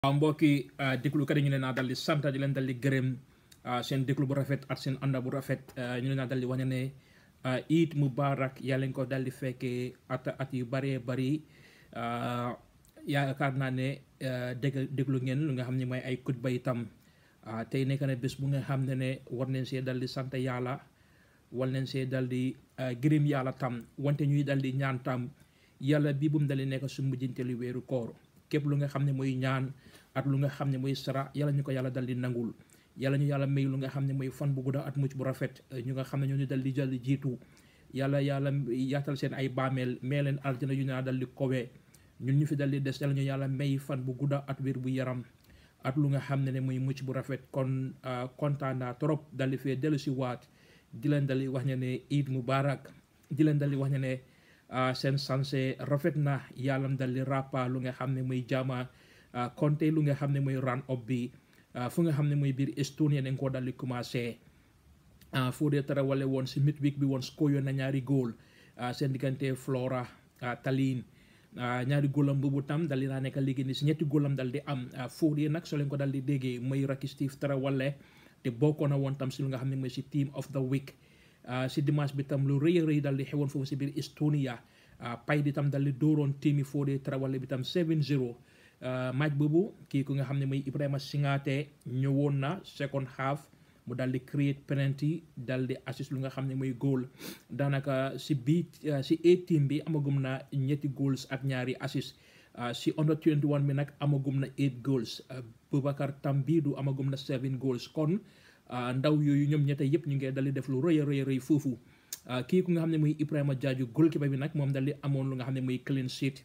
waaw mbokki déglukat yi ñu leen naa dal di sant di leen dal di gërëm seen déglu bu rafet ak seen ànda bu rafet ñu leen naa dal di wane ne Eid Mubarak yàlla nga ko dal di fekkee at at yu bëree bëri yaakaar naa ne dégg déglu ngeen lu nga xam ne mooy ay kutba itam tey nekk na bés bu nga xam ne ne war nañ see dal di sant yàlla war nañ see dal di gërëm yàlla tam wante ñuy dal di ñaan tam yàlla bi bu mu dal di nekk su mujjanteelu weeru koor képp lu nga xam ne mooy ñaan at lu nga xam ne mooy sara yàlla ñu ko yàlla dal di nangul yàlla ñu yàlla may lu nga xam ne mooy fan bu gudda at mucc bu rafet ñu nga xam ne ñoo ñu dal di jël jiitu yàlla yàlla yaatal seen ay baameel mee leen aljana yu naa dal di kowe ñun ñu fi dal di des yàlla ñu yàlla may fan bu gudda at wér bu yaram at lu nga xam ne ne mooy mucc bu rafet kon kontaan naa trop dal di fee dellu si waat di leen dal di wax ne ne Eid Mubarak di leen dal di wax ne ne seen sanse rafet na yàlla dal di rappa lu nga xam ne mooy jaama konte lu nga xam ne mooy run up bi fu nga xam ne mooy biir Estonia dañ koo dal di commencé foo dee tara wale woon si midweek bi woon score yoon na ñaari góol seen diggante Flora Tallinn ñaari góolam boobu tam dal di naa nekk léegi ni si ñetti góolam dal di am foo dee nag soo leen ko dal di déggee mooy Racky Steve tara wale te bokkoon na woon tam si lu nga xam ne mooy si team of the week si dimanche bi tam lu rëy a rëy dal di xewoon foofu si biir Estonia pay di tam dal di dooroon tiimi foo dee tara wale bi tam 7-0 match boobu kii ku nga xam ne mooy Ibrahima Singate ñëwoon na second half mu dal di create penalty dal di assist lu nga xam ne mooy goal daanaka si bii si A team bi amagum na ñetti goals ak ñaari assist si under 21 bi nag amagum na 8 goals Boubacar Tambidou amagum na 7 goals kon ndaw yooyu ñoom ñette yëpp ñu ngi dal di def lu rëy a rëy rëy foofu kii ku nga xam ne mooy Ibrahima Jaaju goalkeeper bi nag moom dal di amoon lu nga xam ne mooy clean sheet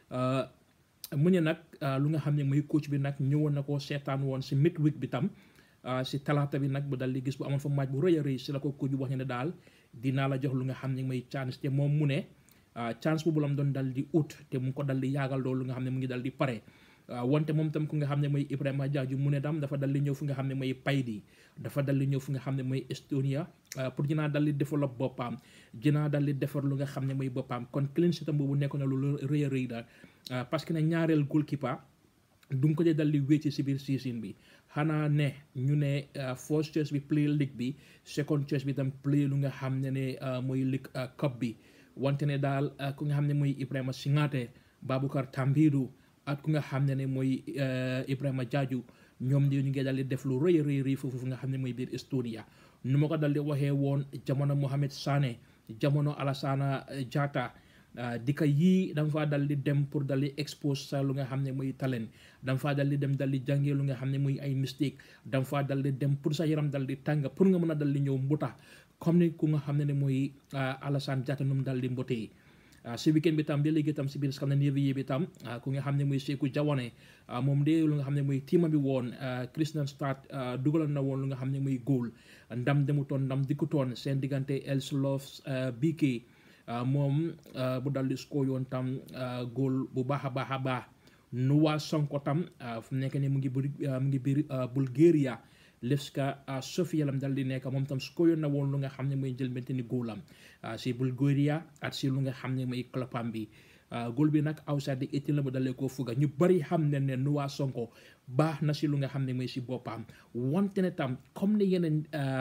mu ne nag lu nga xam ne mooy coach bi nag ñëwoon na ko seetaan woon si midweek bi tam si talaata bi nag bu dal di gis bu amoon fa match bu rëy a rëy si la ko coach bi wax ne daal dinaa la jox lu nga xam ne mooy chance te moom mu ne chance boobu la mu doon dal di ut te mu ngi ko dal di yaagal loolu nga xam ne mu ngi dal di pare wante moom tam ku nga xam ne mooy Ibrahima Jaaju mu ne tam dafa dal di ñëw fu nga xam ne mooy Paydi dafa dal di ñëw fu nga xam ne mooy Estonia pour dinaa dal di développe boppam dinaa dal di defar lu nga xam ne mooy boppam kon clean sheet tam boobu nekk na lu rëy a rëy daal parce que ne ñaareel goalkeeper du nga ko dee dal di wécci si biir season bi xanaa ne ñu ne first choice bi play league bi second choice bi tam play lu nga xam ne ne mooy league cup bi wante ne daal ku nga xam ne mooy Ibrahima Singate Baboucarr Tambidou ak ku nga xam ne ne mooy Ibrahima Jaaju ñoom di ñu ngi dal di def lu rëy rëy rëy foofu nga xam ne mooy biir Estonia nu ma ko dal di waxee woon jamono Mohamed Sané jamono Alassana Jatta di ka yii dama faa dal di dem pour dal di expose sa lu nga xam ne mooy talent dama faa dal di dem dal di jàngee lu nga xam ne muy ay mistake dama faa dal di dem pour sa yaram dal di tàng pour nga mën a dal di ñëw mbuta comme ni ku nga xam ne ne mooy Alassane Jatta nu mu dal di mbotee si weekend bi tam ba léegi tam si biir Scandinavie bi tam ku nga xam ne mooy Seeku Jawane moom de lu nga xam ne mooy tiima bi woon Christian Stad dugalal na woon lu nga xam ne mooy góol ndam demutoon ndam dikkutoon seen diggante Elslov BK moom bu dal di score yoon tam góol bu baax a baax a baax Noah Sonko tam fu mu nekk nii mu ngi mu ngi biir Bulgaria Levska Sofia lam dal di nekk moom tam score yoon na woon lu nga xam ne mooy jël mbente ni góolam si Bulgaria ak si lu nga xam ne mooy clubam bi góol bi nag outside di eighteen la mu dalee koo fuga ñu bari xam ne ne Noah Sonko baax na si lu nga xam ne mooy si boppam wante ne tam comme ne yeneen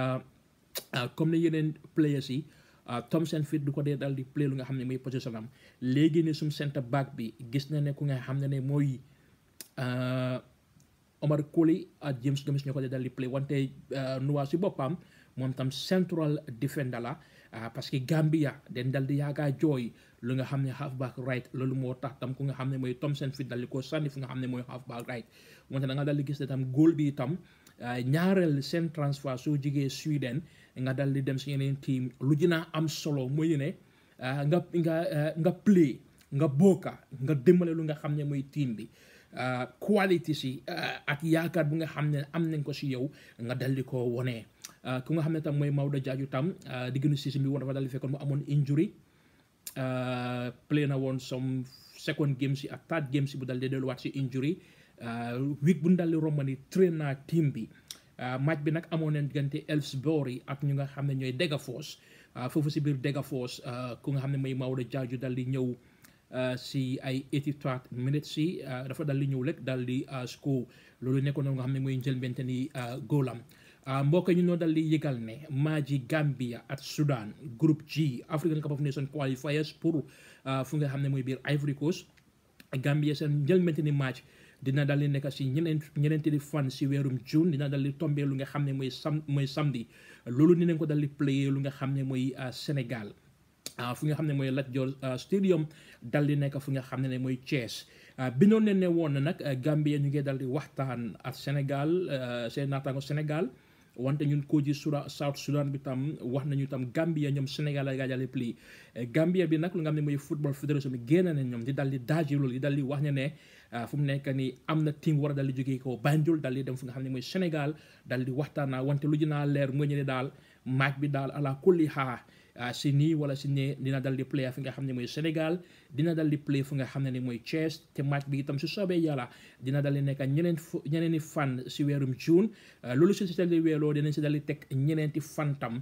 comme ne yeneen players yi Thomson Fit du ko dee dal di play lu nga xam ne mooy position am léegi ne sum centre back bi gis na ne ku nga xam ne ne mooy Omar Colley ak James Gomis ñoo ko dee dal di play wante Noah si boppam moom tam central defender la parce que Gambia den dal di yaagaa jooy lu nga xam ne half back right loolu moo tax tam ku nga xam ne mooy Thomson Fit dal di ko sànni fu nga xam ne mooy half back right wante da nga dal di gis ne tam góol bi itam ñaareel seen transfert soo jigee Sweden nga dal di dem si yeneen team lu dina am solo mooy ne nga nga nga play nga bokka nga dimbale lu nga xam ne mooy team bi quality si ak yaakaar bu nga xam ne am nañ ko si yow nga dal di ko wone ku nga xam ne tam mooy Maodo Jaaju tam diggante season bi woon dafa dal di fekkoon mu amoon injury play na woon some second game si ak third game si bu dal di delluwaat si injury week bu ñu dal di romb ni train naa team bi match bi nag amoon nañ diggante Elfsborg ak ñu nga xam ne ñooy Degerfors foofu si biir Degerfors ku nga xam ne mooy Maodo Jaaju dal di ñëw si ay 83 minutes si dafa dal di ñëw rek dal di score loolu nekkoon na nga xam ne mooy njëlbente ni góolam mbokk ñu noo dal di yëgal ne Maji Gambia ak Sudan groupe G African Cup of Nations qualifiers pour fu nga xam ne mooy biir Ivory Coast Gambia seen njëlbente ni match dina dal di nekk si ñeneen ñeneenti di fan si weerum June dina dal di tombé lu nga xam ne mooy sam mooy samedi loolu dinañ ko dal di play lu nga xam ne mooy Sénégal fu nga xam ne mooy Lat Dior stadium dal di nekk fu nga xam ne mooy Thiès bindoon ne ne woon na nag Gambia ñu ngi dal di waxtaan ak Sénégal seen naataango Sénégal wante ñun ko ji Soudan South Sudan bi tam wax nañu tam Gambia ñoom Sénégal la gaajale pli Gambia bi nag lu nga xam ne mooy football fédération bi génn na ñoom di dal di daaji loolu di dal di wax ne ne fu mu nekk ni am na team war a dal di jógee ko Banjul dal di dem fu nga xam ne mooy Sénégal dal di waxtaan naa wante lu dinaa leer nga ñu ne daal match bi daal ala kulli xaa si nii wala si ne dina dal di play fi nga xam ne mooy Sénégal dina dal di play fu nga xam ne ni mooy Thiès te match bi itam su soobee yàlla dina dal di nekk ñeneen fu ñeneeni fan si weerum June loolu si si dal di weeloo dinañ si dal di teg ñeneenti fan tam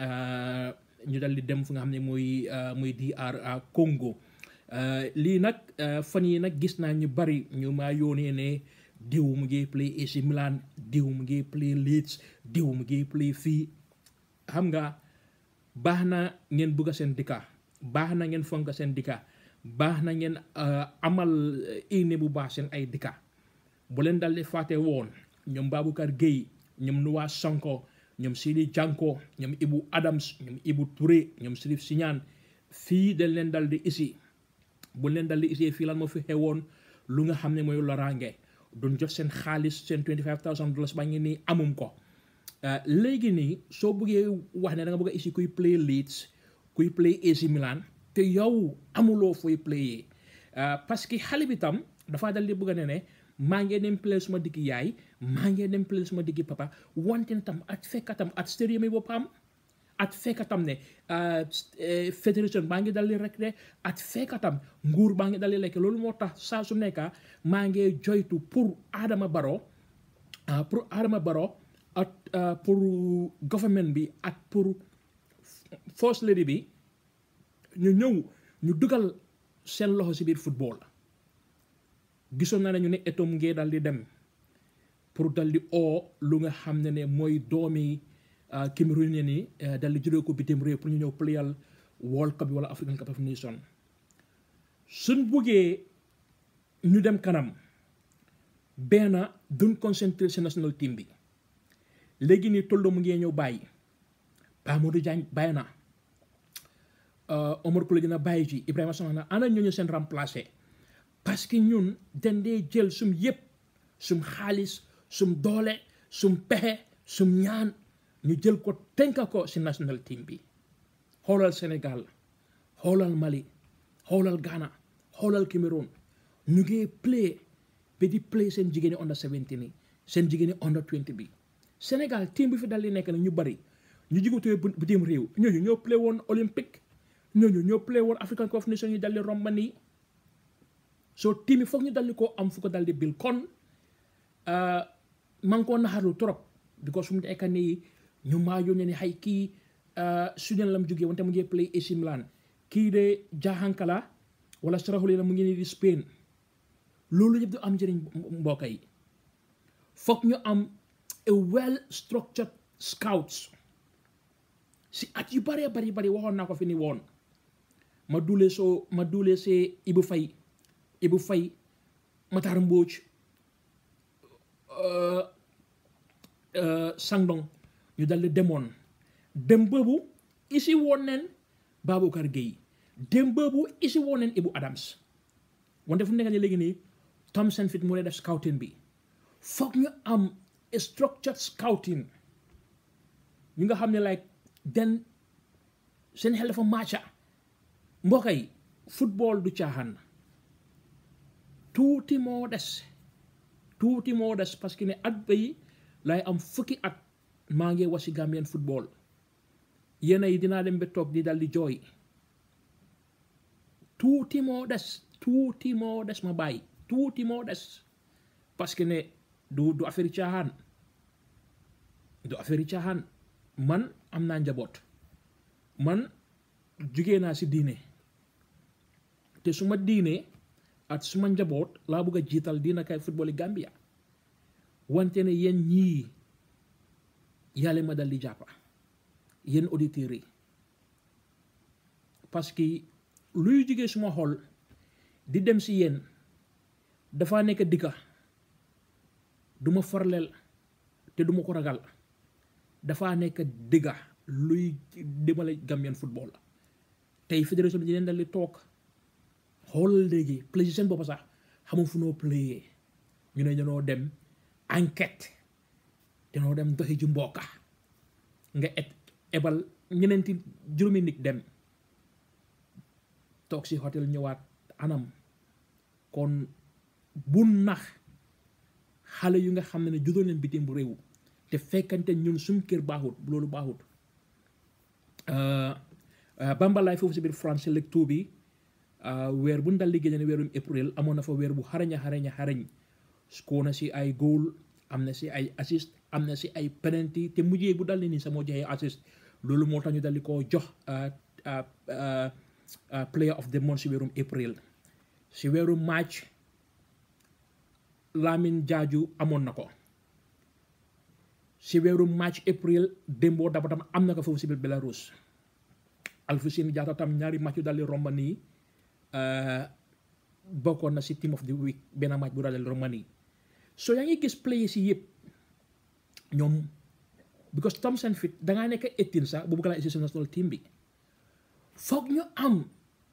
ñu dal di dem fu nga xam ne mooy mooy DR Congo lii nag fan yi nag gis naa ñu bari ñu maa yónnee ne diw mu ngi play AC Milan diw mu ngi play Leeds diw mu ngi play fii xam nga baax na ngeen bugg seen dikka baax na ngeen fonk seen dikka baax na ngeen amal ine bu baax seen ay dikka bu leen dal di fàtte woon ñoom Baboucarr Gueye ñoom Noah Sonko ñoom Sidi Janko ñoom Ibu Adams ñoom Ibu Touré ñoom Sirif Siñaan fii dañ leen dal di isi bu leen dal di isi fii lan moo fi xewoon lu nga xam ne mooy loraange duñ jot seen xaalis seen 25000 dollars ba ngi nii amum ko léegi nii soo bëggee wax ne da nga bëgg a isi kuy play Leeds kuy play AC Milan te yow amuloo fooy playé parce que xale bi tam dafaa dal di bëgg ne ne maa ngi dem play suma diggi yaay maa ngi dem play suma diggi papa wante tam at fekkatam at stadium yi boppam at fekkatam ne fédération baa ngi dal di rek de at fekkatam nguur baa ngi dal di lekk loolu moo tax saa su nekka maa ngi joytu pour Adama Barrow pour Adama Barrow ak pour government bi ak pour first lady bi ñu ñëw ñu dugal seen loxo si biir football gisoon naa ne ñu ne etom ngee dal di dem pour dal di oo lu nga xam ne ne mooy doomi Cameroon ni dal di jëlee ko bitim réew pour ñu ñëw playal World Cup bi wala African Cup of Nations suñ buggee ñu dem kanam benn duñ concentré si national team bi léegi nii tolloo mu ngi ñëw bàyyi Pa Modou Diagne bàyyi na Omar Kule dina bàyyi ci Ibrahima Sangana ana ñooñu seen remplacé parce que ñun dañ dee jël sum yëpp sum xaalis sum doole sum pexe sum ñaan ñu jël ko tënka ko si national team bi xoolal Sénégal xoolal Mali xoolal Ghana xoolal Cameroun ñu ngi play ba di play seen jigéeni under 17 ni seen jigéeni under 20 bi Sénégal team bi fi dal di nekk na ñu bari ñu jigatee bitim réew ñooñu ñoo play woon olympique ñooñu ñoo play woon African Cup of Nations ñu dal di romb nii soo team yi foog ñu dal di ko am fu ko dal di bil kon man koo naxarlu trop because fu mu nekk nii ñu maa yónnee ni xay kii Sudan la mu jógee wante mu ngi play AC Milan kii de jaaxankala wala saraxule la mu ngi nii di Spain loolu yëpp du am njëriñ mbokk yi foog ñu am a well structured scouts si at yu bëree bari bari waxoon naa ko fi ni woon ma duule soo ma duule see Ibu Fay Ibu Fay Matar Mbóoj Sangdong ñu dal di demoon dem boobu isi woon neen Baboucarr Gueye dem boobu isi woon neen Ibu Adams wante fu mu nekk nii léegi nii Thomson Fit mu ne def scouting bi foog ñu am structured scouting ñu nga xam ne like den seen xel dafa matcha mbokk yi football du caaxaan tuuti moo des tuuti moo des parce que ne at bay lay am fukki at maa ngi wasi Gambian football yéen yi dinaa dem ba toog di dal di jooy tuuti moo des tuuti moo des ma bàyyi tuuti moo des parce que ne du du affaire caaxaan du affaire caaxaan man am naa njaboot man jugee naa si diine te su ma diinee at suma njaboot laa bëgg a jiital diina kay football yi Gambia wante ne yéen ñii yàlla ma dal di jàppa yéen auditeurs yi parce que luy jógee suma xol di dem si yéen dafa nekk dikka duma farleel te duma ko ragal dafa nekk digga luy demale Gambian football tey fédération bi dinañ dal di toog xool léegi play seen bopp sax xamul fu noo playé ñu ne dañoo dem enquête dañoo dem doxi ji mbokka nga et ebal ñeneenti juróomi nit dem toog si hôtel ñëwaat anam kon bu nax xale yu nga xam ne ne juddoo leen bitim bu réew te fekkante ñun suñ kër baaxut loolu baaxut bambalaay foofu si biir France lecture bi weer bu ndal di génne weerum april amoon na fa weer bu xarañ a xarañ a xarañ score na si ay goal am na si ay assist am na si ay penalty te mujjee bu dal ni nii sa moo joxee assist loolu moo tax ñu dal di ko jox player of the month si weerum april si weerum match Lamin Jaaju amoon na ko si weeru match april démboo daba tam am na ko foofu si biir Belarus Alfousseyni Jaata tam ñaari match yu daldi romba nii bokkoon na si team of the week benn match bu daldi romba nii so yaa ngi gis players yi yëpp ñoom because Thompson fit dangaa nekk 18 sax bu bugg laa si national team bi foog ñu am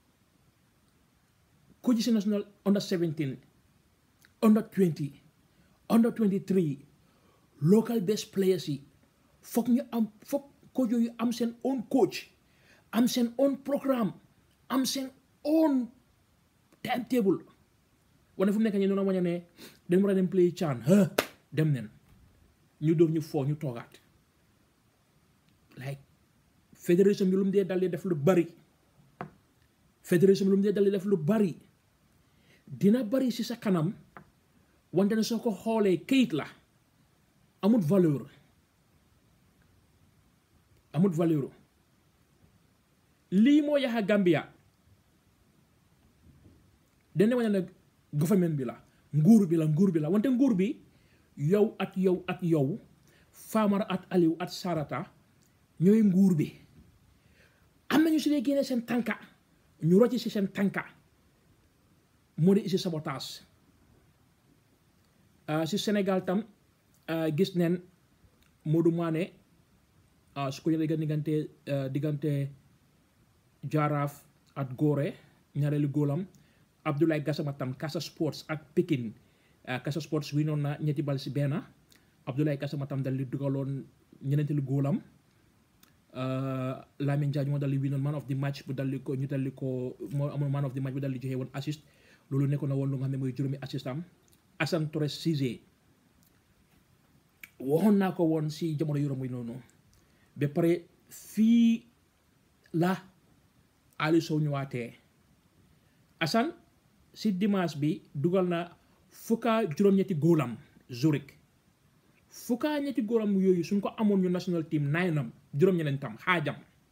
ko ci si national under 17 under 20 under 23 local best players yi foog ñu am foog coach yooyu am seen own coach am seen own programme am seen own timetable wane fu mu nekk nii noonu waña ne dañ war a dem play chan ha dem nen ñu dóor ñu foo ñu toogaat like fédération bi lu mu dee dal di def lu bari fédération bi lu mu dee dal di def lu bari dina bari si sa kanam wante ne soo ko xoolee kayit la amut valeur amut valeur lii moo yaxa Gambia dana wane ne government bi la nguur bi la nguur bi la wante nguur bi yow at yow at yow Famara at Aliou at Sarata ñooy nguur bi am nañu si dee génnee seen tànka ñu rocci si seen tànka moo di isi sabotage si Sénégal tam gis neen Modou Mané su ko jëlee diggante diggante Jaraaf at Gorée ñaareelu góolam Abdoulaye Gassama tam Casa Sports ak Pikine Casa Sports wi noon na ñetti bal si benn Abdoulaye Gassama tam dal di dugaloon ñeneenteelu góolam Lamine Diagne moo dal di winoon man of the match bu dal di ko ñu dal di ko moo amoon man of the match bu dal di joxe woon assist loolu nekkoon na woon lu nga xam ne mooy juróomi assist am Assane Torres Cissé waxoon naa ko woon si jamono yu romb yi noonu ba pare fii la Aliou Sow ñëwaatee Assane si dimanche bi dugal na fukka juróom-ñetti góolam Zurich fukka ñetti góolam yooyu suñ ko amoon ñu national team naynam juróom-ñeneen tam xaajam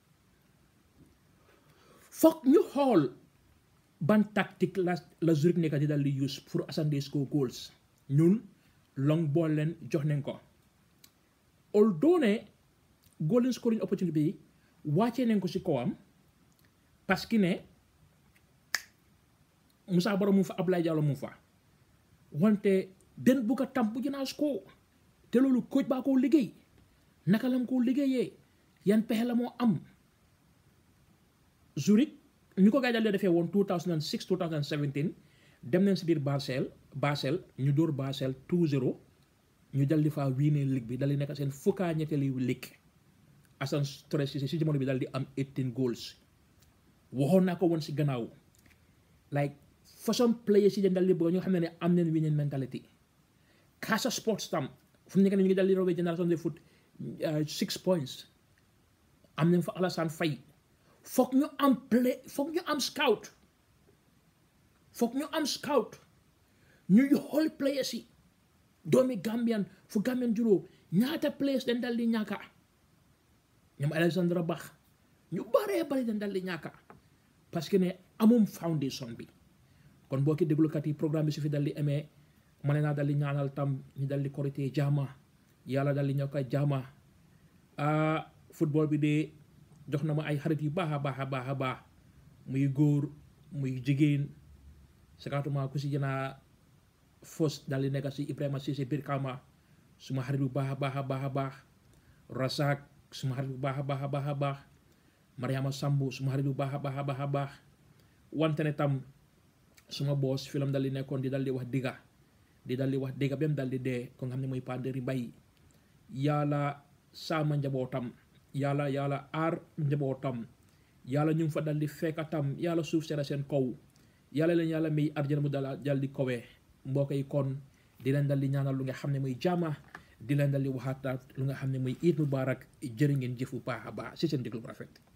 foog ñu xool ban tactique la la Zurich nekk di dal di use pour Assane di score goals ñun long ball leen jox nañ ko although ne golden scoring opportunity bi wàccee nañ ko si kawam parce que ne Moussa Baro mu fa Ablaye Diallo mu fa wante den bugg a tam bu jënaas ko te loolu coach baa koo liggéey naka lam koo liggéeyee yan pexe la moo am Zurich ñu ko gaay dal defee woon 2006 2017 dem nañ si biir Basel Basel ñu dóor Basel 2-0 ñu dal di faa wiinee ligue bi dal di nekk seen fukkaa ñetteeli ligue Assane Torres Cissé si jamono bi dal di am 18 goals waxoon naa ko woon si gannaaw like façon player si den dal di bëgg ñoo xam ne ne am nañ winning mentality Casa Sports tam fu mu nekk ne ñu ngi dal di rawee génération de foot six points am nañ fa Alassane Faye foog ñu am play foog ñu am scout foog ñu am scout ñuy xool players yi doomi Gambian fu Gambian juróo ñaata players dañ dal di ñàkka ñoom Alexandra Bax ñu baree bari dañ dal di ñàkka parce que ne amum foundation bi kon boo ki déglukat yi programme bi su fi dal di amee ma ne naa dal di ñaanal tam ñu dal di korité jaama yàlla dal di ñoo koy jaama ah football bi de jox na ma ay xarit yu baax a baax a baax a baax muy góor muy jigéen sakaatuma ku si jënaa fos dal di nekk si Ibrahima Cissé Birkama suma xarit bu baax a baax a baax a baax Rasak suma xarit bu baax a baax a baax a baax Mariama Sambu suma xarit bu baax a baax a baax a baax wante ne tam suma boos filam dal di nekkoon di dal di wax digga di dal di wax digga ba mu dal di dee ko nga xam ne mooy Panderi Bay yàlla saama njabootam yàlla yàlla aar njabootam yàlla ñu ngi fa dal di fekk tam yàlla suuf sera seen kaw yàlla leen yàlla may arjana mu dal dal di kowee mbokk yi kon di leen dal di ñaanal lu nga xam ne muy jaama di leen dal di waxaataat lu nga xam ne muy iid mubaarak jërë ngeen jëf bu baax a baax si seen déglu bu rafet